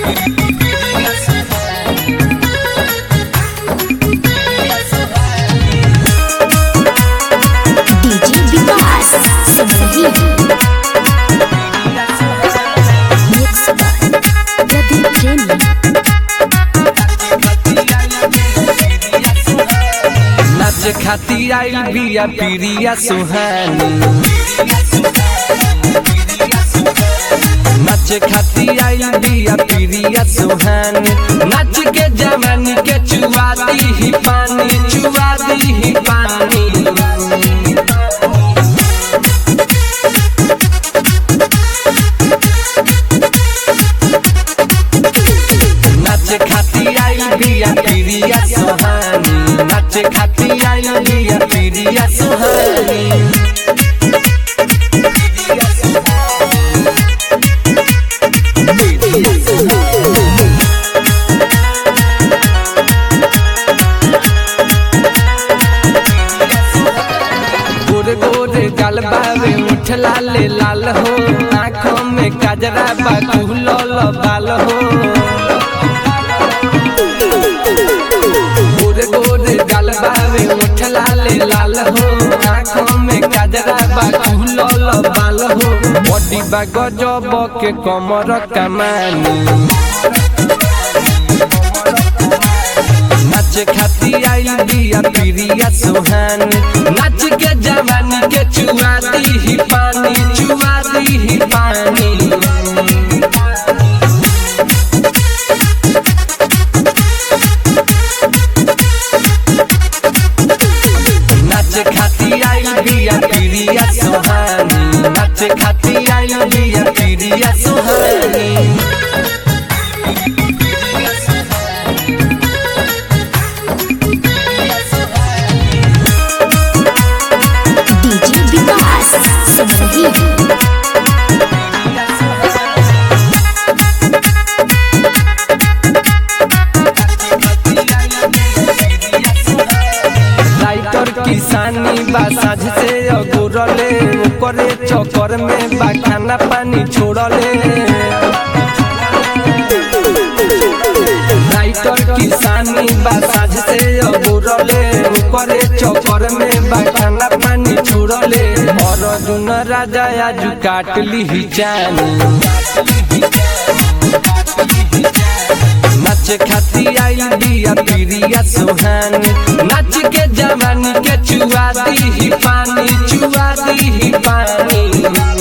DJ Vikas Simrahi mix by Pradeep Premi नाच खाती आई बिया पिरिया सुहानी नाच खाती आई बिया पिरिया सुहानी नाच के जवानी के चुआती ही पानी चुआती ही पानी नाच खाती आई बिया पिरिया सुहानी नाच खाती आई बिया पिरिया सुहानी गोरे गोरे गाल बावे मुठ लाल लाल हो आँखों में काजरा बा कुहलल बाल हो गोरे गोरे गाल बावे मुठ लाल लाल हो आँखों में काजरा बा कुहलल बाल हो बॉडी बा गजब के कमर कमानी नाच खाती आई बिया पिरिया सुहानी नाच के जवानी के चुआती ही पानी चुआती ही पानी नाच खाती आई बिया पिरिया सुहानी नाच खाती आई बिया पिरिया सुहानी डीजे विकास सिमरही राइटर किसानी बा साझ से अगुरले ओकरे चक्कर में बा खाना पानी छोड़ले राइटर किसानी बा साझ से अगुरले ओकरे चक्कर में बा खाना पानी छोड़ले और जुन राजा आज काट ली जानी नाच खाती आई बिया पिरिया सुहानी नाच के जवानी के चुआती ही पानी चुआती ही पानी